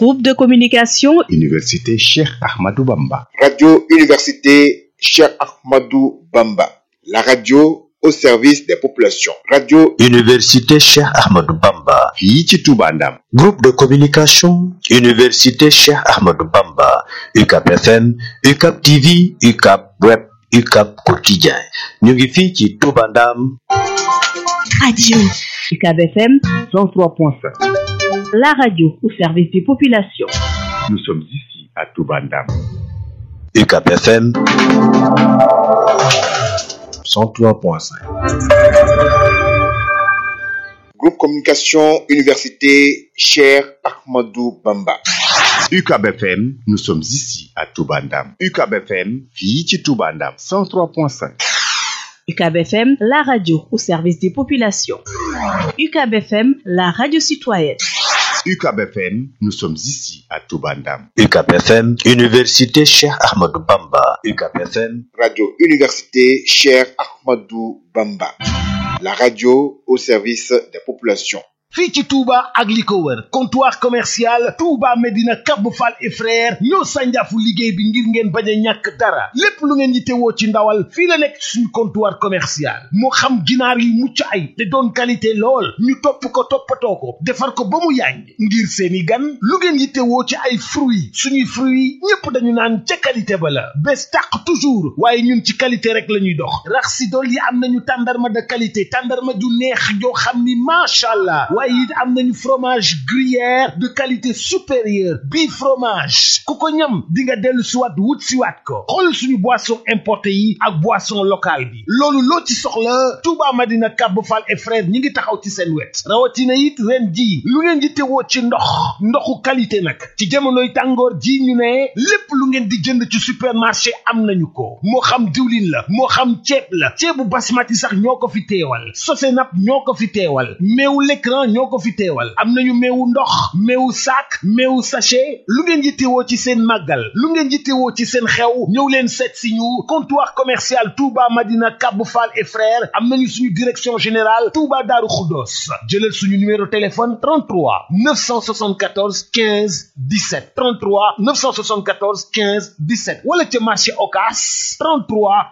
Groupe de communication Université Cheikh Ahmadou Bamba. Radio Université Cheikh Ahmadou Bamba. La radio au service des populations. Radio Université Cheikh Ahmadou Bamba. fii ci Touba Ndam. Groupe de communication Université Cheikh Ahmadou Bamba. UCAP FM, UCAP TV, UCAP Web, UCAP Quotidien. ñu ngi fii ci Touba Ndam. Radio UCAB FM 103.5. La radio au service des populations. Nous sommes ici à Touba Ndam. UCAP FM 103.5. Groupe Communication Université Cheikh Ahmadou Bamba. UCAB FM, nous sommes ici à Touba Ndam. UCAB FM, fii ci Touba Ndam. 103.5. UCAB FM, la radio au service des populations. UCAB FM, la radio citoyenne. UCAB FM, nous sommes ici à Touba Ndam. UCAP FM, Université Cheikh Ahmadou Bamba. UCAP FM, Radio Université Cheikh Ahmadou Bamba. La radio au service des populations. fii ci Touba ak li ko wër comptoir commercial Touba Medina Cap Fall et frère ñoo sànjaafu liggéey bi ngir ngeen bañ a ñàkk dara lépp lu ngeen yittewoo ci ndawal fii la nekk suñu comptoir commercial moo xam ginaar yi mucc ay te doon qualité lool ñu topp ko toppatoo ko defar ko ba mu yàññ ngir seeni gan lu ngeen yittewoo ci ay fruits suñuy fruits ñépp dañu naan ca qualité ba la bés tàq toujours waaye ñun ci qualité rek la ñuy dox rax si dool yi am nañu tàndarma de qualité tàndarma ju neex joo xam ni macha allah waaye it am nañu fromage gruyère de qualité supérieure bii fromage ku ko ñam di nga dellu siwaat wut siwaat ko xool suñu boisson importé yi ak boisson locale bi loolu loo ci soxla Touba Madina Kab Fall et frère ñi ngi taxaw ci seen wet rawatina it ren ji lu ngeen di tewoo ci ndox ndoxu qualité nag ci jamonoy tàngoor ji ñu ne lépp lu ngeen di jënd ci supermarché am nañu ko moo xam diwlin la moo xam ceeb la ceebu basmati sax ñoo ko fi teewal sosenap ñoo ko fi teewal meewu l'écran ñoo ko fi teewal am nañu meewu ndox meewu sac meewu sachet lu ngeen yittewoo ci seen màggal lu ngeen yittewoo ci seen xew ñëw leen seet si ñu comptoir commercial Touba Madina Kab Fall et frères am nañu suñu direction générale Touba Daaru Xuddoos jëlal suñu numéro téléphone 33 974 15 17 33 974 15 17 wala ca marché Ocass 33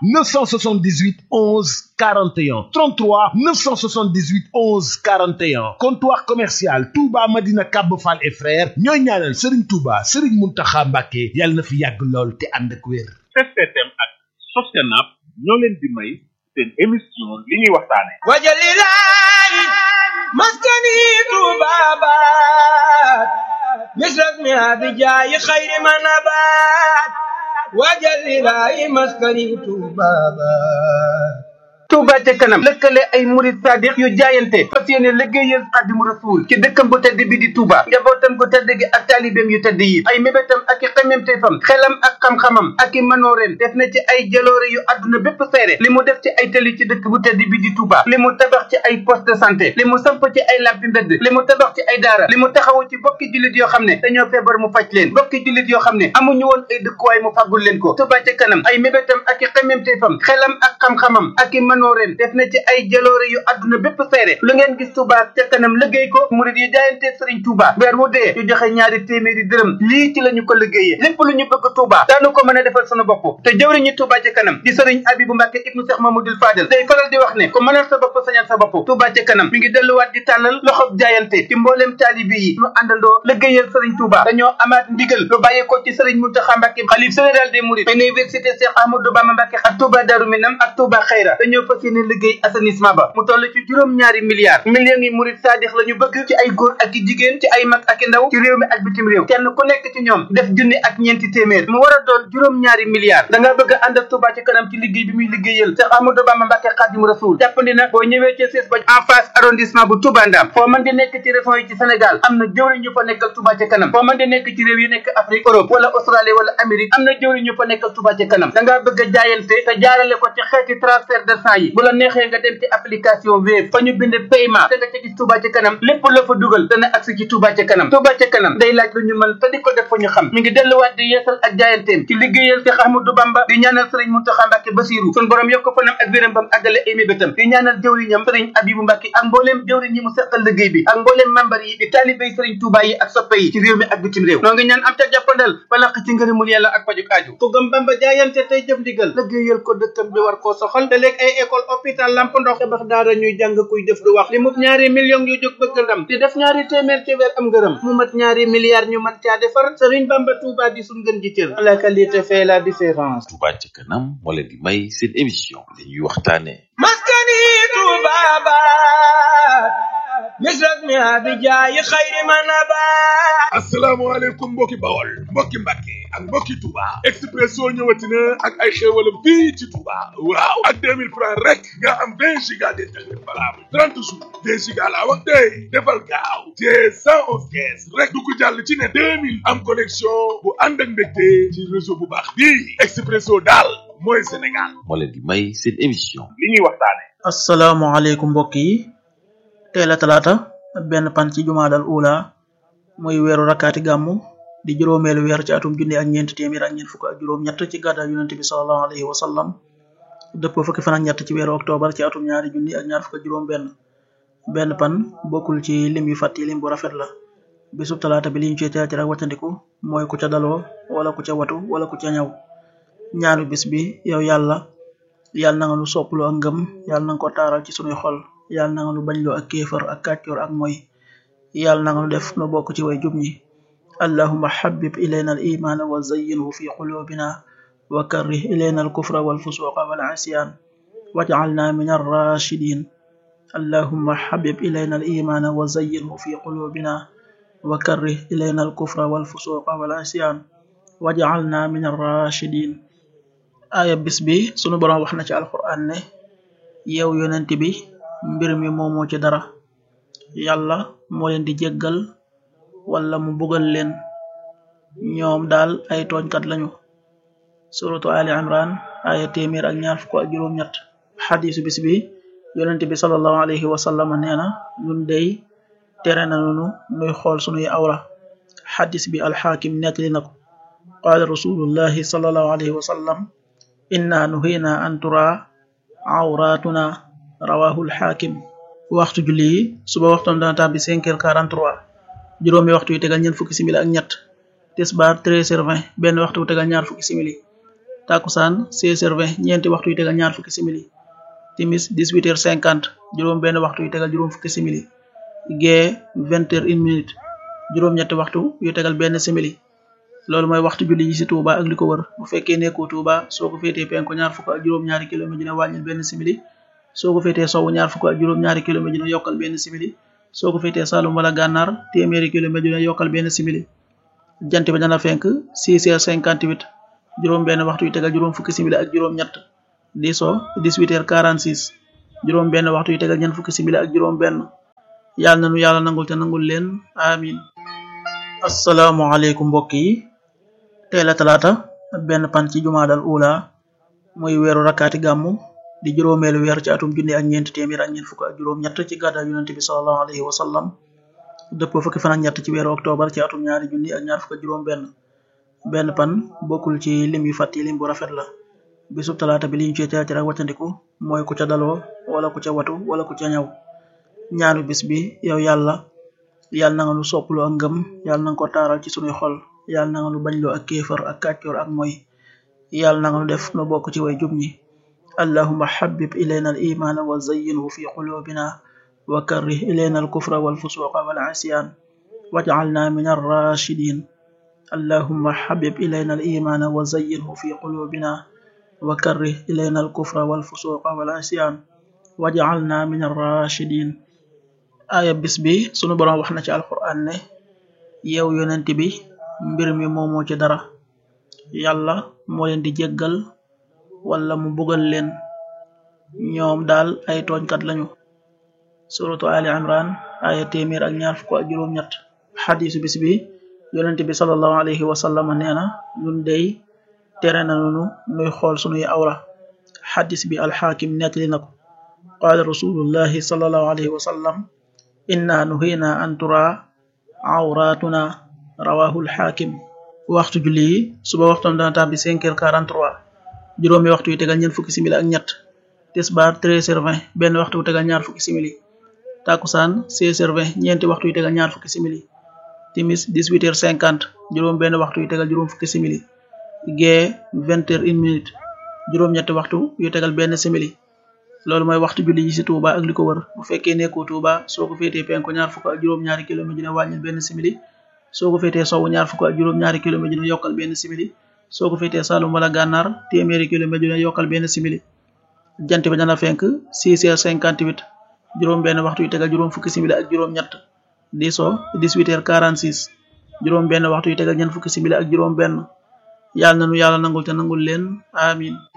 978 11 41 33 978 11 41 comptoir commercial Touba Madina Kab Fall et frères ñooy ñaanal Serigne Touba Serigne Mountakha Mbacké yàlla na fi yàgg lool te ànd ak wér. STM ak Sostenab ñoo leen di may seen émission li ñuy waxtaane wajalilahi maskani tubabat misras mi abijayi xayri manabat wajalilahi maskani tubabat Touba ca kanam lëkkale ay murid sadiq yu jaayante fas yéene liggéeyal Xaadimu Rasuul ci dëkkam bu tedd bi di Touba njabootam gu tedd gi ak taalibeem yu tedd yi ay mébétam ak i xememteefam xelam ak xam-xamam ak i manooreem def na ci ay jaloore yu àdduna bépp seere li mu def ci ay tëli ci dëkk bu tedd bi di Touba li mu tabax ci ay poste de santé li mu samp ci ay lampi mbedd li mu tabax ci ay daara li mu taxawu ci bokki jullit yoo xam ne dañoo feebar mu faj leen bokki jullit yoo xam ne amuñu woon ay dëkkuwaay mu fàggul leen ko Touba ca kanam ay mébétam ak i xememteefam xelam ak xam-xamam ak i manooreem def na ci ay jaloore yu àdduna bépp seere lu ngeen gis Touba ca kanam liggéey ko murid yi jaayante Sëriñ Touba weer wu dee ñu joxe ñaari téeméeri dërëm lii ci la ñu ko liggéeyee lépp lu ñu bëgg Touba daanu ko mën a defal sunu bopp te jëwriñu Touba ca kanam di Sëriñ Abibu Mbàkke ibnu Cheikh Mamadou Fadel day faral di wax ne ku mënal sa bopp sañal sa bopp Touba ca kanam mi ngi delluwaat di tàllal loxob jaayante ci mbooleem taalibi yi ñu àndandoo liggéeyal Sëriñ Touba dañoo amaat ndigal lu bàyyeekoo ci Sëriñ Muntaxa Mbàkke xalif général des mourides université Cheikh Ahmadou Bamba Mbàkke ak Touba Darou Minam ak Touba Xayra dañoo fas yéene liggéey assainissement ba mu toll ci juróom-ñaari milliards millions yi murid saadix la ñu bëgg ci ay góor ak i jigéen ci ay mag ak i ndaw ci réew mi ak bitim réew kenn ku nekk ci ñoom def junni ak ñeenti téeméer mu war a doon juróom-ñaari milliards da nga bëgg a ànd ak Touba ci kanam ci liggéey bi muy liggéeyal Cheikh Amadou Bamba Mbàkke Xaadimu Rasuul jàppandi na boo ñëwee ci siis ba en face arrondissement bu Touba Ndam foo mën di nekk ci région yi ci Sénégal am na jëwriñ ñu fa nekkal Touba ci kanam foo mën di nekk ci réew yi nekk Afrique Europe wala Australie wala Amérique am na jëwriñ ñu fa nekkal Touba ci kanam da ngaa bëgg a jaayante te jaarale ko ci xeeti transfert de sang yi bu la neexee nga dem ci application Wave fa ñu bind paiement te nga ca gis Touba ca kanam lépp la fa dugal dana agsi ci Touba ca kanam Touba ca kanam day laaj lu ñu mën te di ko def fa ñu xam mi ngi delluwaat di yeesal ak jaayanteem ci liggéeyal Cheikh Ahmadou Bamba di ñaanal Serigne Mountakha Mbacké Bassirou sun borom yokk fanam ak wéram bam àggale ay mébétam di ñaanal jëwriñam Serigne Abibou Mbacké ak mbooleem jëwriñ yi mu seqal liggéey bi ak mbooleem membar yi di taalibéy Serigne Touba yi ak soppe yi ci réew mi ak bitim réew noo ngi ñaan am ca jàppandal balaq ci ngërëmul yàlla ak pajuk aaju ku gëm Bamba jaayante tey jëf ndigal liggéeyal ko dëkkam bi war koo soxal te léeg ay école hôpital lamp ndox tabax daara ñuy jàng kuy def du wax li mub ñaari millions yu jóg bëgg ndam di def ñaari téeméer ci weer am ngërëm mu mat ñaari milliards ñu mën caa defar Serigne Bamba Touba di suñ gën ji cër la qualité fait la différence Touba ca kanam moo leen di may seen émission dañuy waxtaane maskani tubabat misrak mi abijaayi xayri manabat asalaamaaleykum mbokki bawol mbokki mbàkke ak mbokki Touba Expresso ñëwati na ak ay xéewalam fii ci Touba waaw ak 2000 francs rek nga am 20 giga d'internet valable 30 jours 2 giga laa wax tey defal gaaw te 111 kees rek du ko jàll ci ne 2000 am connexion bu ànd ak mbégte ci réseau bu baax bii Expresso daal mooy Sénégal moo leen di may seen émission li ñuy waxtaane asalaamaaleykum mbokk yi tey la talaata benn pan ci jumaadal ula muy weeru rakkaati gàmmu di juróomeelu weer ci atum junni ak ñeent téeméer ak ñeent fukk ak juróom ñett ci gàddaay yonente bi salallahu alayhi wa sallam dëppoo fukki fan ak ñett ci weeru octobre ci atum ñaari junni ak ñaar fukk ak juróom benn benn pan bokkul ci lim yu fàtti lim bu rafet la bisub talaata bi liñ ci teel ci rek wàccandiku mooy ku ca daloo wala ku ca watu wala ku ca ñaw ñaanu bis bi yow yàlla yàlla na nga lu sopplu ak ngëm yàlla na nga ko taaral ci sunuy xol yàlla na nga lu bañloo ak kéefar ak kàccoor ak moy yàlla na nga lu def nu bokk ci way jub ñi allahuma xabib ilayna al imaana wa zayyinhu fi qulubina wa karrih ilayna al kufra wal fusuqa wal isyan waj'alna min ar-rashidin allahuma xabib ilayna al imaana wa zayyinhu fi qulubina wa karrih ilayna al kufra wal fusuqa wal isyan waj'alna min ar-rashidin aaya bis bi sunu boroom wax na ci alquran ne yow yonent bi mbir mi moomoo ci dara yàlla moo leen di jéggal wala mu bugal leen ñoom daal ay tooñkat lañu suratu ali imran aaya téeméer ak ñaar fukk ak juróom ñett xadisu bis bi yonent bi sallallahu alayhi wa sallam nee na ñun dey tere nañu nuy xool sunuy awra xadis bi alxaakim nettali na ko qaala rasulullahi sallallahu alayhi wa sallam inna nuhina an tura awratuna rawahu alxaakim waxtu julli yi suba waxtoom dana tàbbi cinq heures quarante trois juróomi waxtu yu tegal ñeent fukki simili ak ñett tisbaar treize heures vingt benn waxtu wu tegal ñaar fukki simili takusaan seize heures vingt ñeenti waxtu yu tegal ñaar fukki simili timis dix huit heures cinquante juróom benn waxtu yu tegal juróom fukki simili gee vingt heures une minute juróom ñetti waxtu yu tegal benn simili loolu mooy waxtu julli yi ci Touba ak li ko wër bu fekkee nekkoo Touba soo ko féetee penku ñaar fukk ak juróom-ñaari kilomètre dina wàññil benn simili soo ko féetee sowwu ñaar fukk ak juróom-ñaari kilomètre dina yokkal benn simili soo ko féetee Saloum wala Gànnaar téeméeri kilomètre dina yokkal benn simili jant bi dana fenk 6 heures 58 juróom benn waxtu yu tegal juróom fukki simili ak juróom ñett di so 18 heures 46 juróom benn waxtu yu tegal ñeent fukki simili ak juróom benn yàlla nanu yàlla nangul te nangul leen amin asalaamaaleykum mbokk yi tey la talaata benn pan ci jumaadal ula muy weeru rakkaati gàmmu di juróomeelu weer ci atum junni ak ñeent téeméer ak ñeent fukk ak juróom ñett ci gàddaay yonente bi salallahu alayhi wa sallam dëppoo fukki fan ak ñett ci weeru octobre ci atum ñaari junni ak ñaar fukk ak juróom benn benn pan bokkul ci lim yu fàtti lim bu rafet la bisub talaata bi liñ ci teel ci rek wàccandiku mooy ku ca daloo wala ku ca watu wala ku ca ñaw ñaanu bis bi yow yàlla yàlla na nga lu sopplu ak ngëm yàlla na nga ko taaral ci sunuy xol yàlla na nga lu bañloo ak kéefar ak kàccoor ak moy yàlla na nga lu def nu bokk ci way jub ñi allahuma xabib ilayna al imaana wa zayyinhu fi qulubina wa karrih ilayna al kufra wal fusuqa wal isyan waj'alna min ar-rashidin allahuma xabib ilayna al imaana wa zayyinhu fi qulubina wa karrih ilayna al kufra wal fusuqa wal isyan waj'alna min ar-rashidin aaya bis bi sunu boroom wax na ci alquran ne yow yonent bi mbir mi moomoo ci dara yàlla moo leen di jéggal wala mu bugal leen ñoom daal ay tooñkat lañu suratu ali imran aya téeméer ak ñaar fukk ak juróom ñett xadisu bis bi yonent bi sallallahu alayhi wa sallam nee na ñun dey tere nañu nuy xool sunuy awra xadis bi alxaakim nettali na ko qaala rasulullahi sallallahu alayhi wa sallam inna nuhina an tura awratuna rawahu alxaakim waxtu julli yi suba waxtam dana tàbbi 5 heures 43 juróomi waxtu yu tegal ñeent fukki simili ak ñett tisbaar 13 heures 20 benn waxtu wu tegal ñaar fukki simili takusaan 16 heures 20 ñeenti waxtu yu tegal ñaar fukki simili timis 18 heures 50 juróom benn waxtu yu tegal juróom fukki simili gee 20 heures 1 minute juróom ñetti waxtu yu tegal benn simili loolu mooy waxtu julli yi ci Touba ak li ko wër bu fekkee nekkoo Touba soo ko féetee penku ñaar fukk ak juróom ñaari kilomètre dina wàññil benn simili soo ko féetee sowwu ñaar fukk ak juróom ñaari kilomètre dina yokkal benn simili soo ko féetee Saloum wala Gànnaar téeméeri kilomètre dina yokkal benn simili jant bi dana fenk 6 heures 58 juróom benn waxtu yu tegal juróom fukki simili ak juróom ñett di so 18 heures 46 juróom benn waxtu yu tegal ñeent fukki simili ak juróom benn yàlla na nu yàlla nangul te nangul leen amin